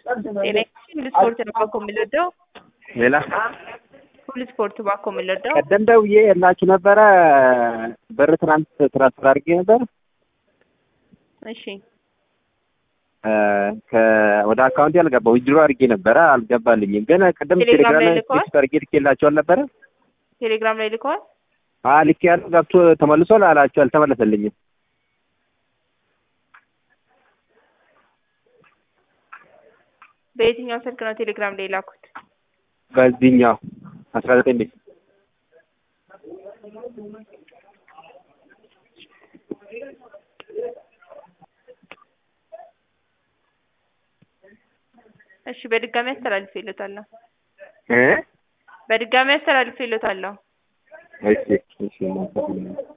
ጤና ሁሉ ስፖርት ነው ባኮ የምንወደው ሌላ ሁሉ ስፖርት ባኮ የምንወደው ቀደም ደውዬ የላችሁ ነበረ ብር ትናንት ትራንስፈር አድርጌ ነበር እሺ ወደ አካውንቴ አልገባ ዊዝድሮ አድርጌ ነበረ አልገባልኝም። ግን ቅድም ቴሌግራም ቴሌግራም ላይ ላይ ልከዋል? ቴክስት አድርጌ ልኬላቸው አልነበረ? ቴሌግራም ላይ ልከዋል አዎ ልኬ ያለው ገብቶ ተመልሷል አላቸው። አልተመለሰልኝም። በየትኛው ስልክ ነው ቴሌግራም ላይ ላኩት በዚህኛው አስራ ዘጠኝ ቤት እሺ በድጋሚ አስተላልፌለታለሁ እ በድጋሚ አስተላልፌለታለሁ እሺ እሺ